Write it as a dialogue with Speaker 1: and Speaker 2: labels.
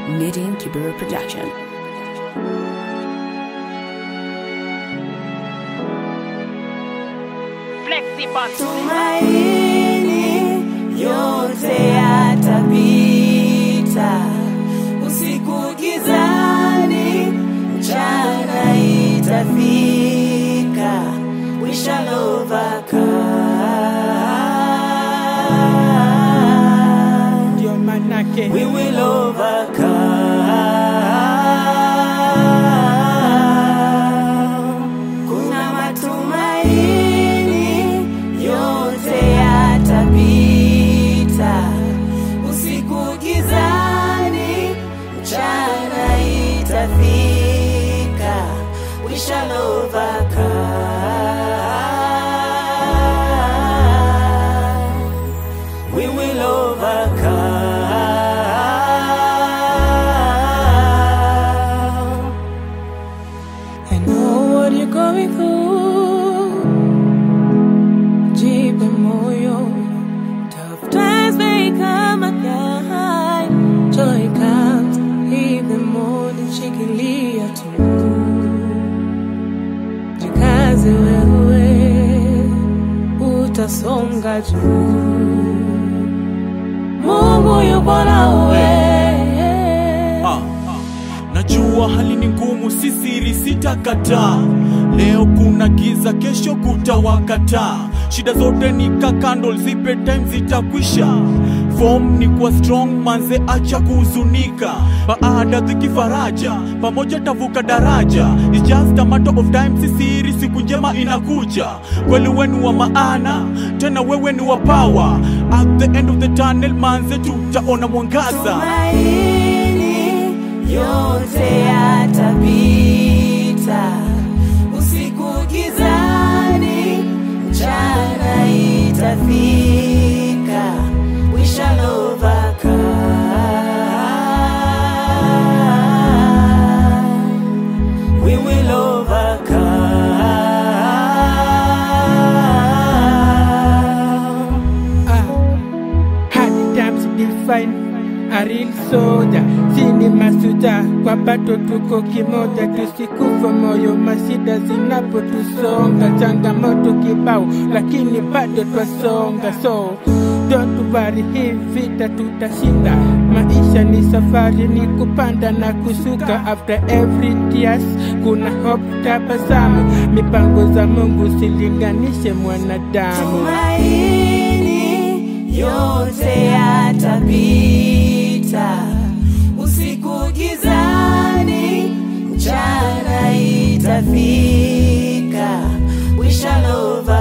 Speaker 1: Midian Kibera Production.
Speaker 2: Tumaini yote yatapita, usiku gizani, mchana itafika, we shall overcome,
Speaker 3: ndio manake
Speaker 2: we will overcome. Kuna matumaini yote yatapita, usiku gizani, mchana itafika, we shall overcome, we will overcome.
Speaker 3: I know what you're going through. Jipe moyo. Tough times may come again. Joy comes in the morning, shikilia tu. Jikaze wewe, utasonga juu. Mungu yupo nawe.
Speaker 4: Ah, najua hali ni ngumu, si siri, sitakataa. Leo kuna giza, kesho kutawakataa. Shida zote ni ka candle, zipe time zitakwisha. Form ni kuwa strong, manze, acha kuhuzunika. Baada dhiki faraja, pamoja tavuka daraja. It's just a matter of time, si siri, siku njema inakuja. Kweli wenu wa maana, tena wewe ni wa power. At the end of the tunnel, manze, tutaona mwangaza.
Speaker 2: Tumaini yote yatapita, usiku gizani, mchana itafika, we shall overcome, we will overcome.
Speaker 3: Ah, hard times define a real soldier. Sini masuja kwa bato tuko kimoja, tusikufa moyo mashida zinapotusonga, changamoto kibao, lakini bado twasonga. So don't worry, hii vita tutashinda. Maisha ni safari, ni kupanda na kushuka. After every tears kuna hope, tabasamu. Mipango za Mungu silinganishe mwanadamu.
Speaker 2: Tumaini yote yatapita, usiku gizani, mchana itafika, we shall over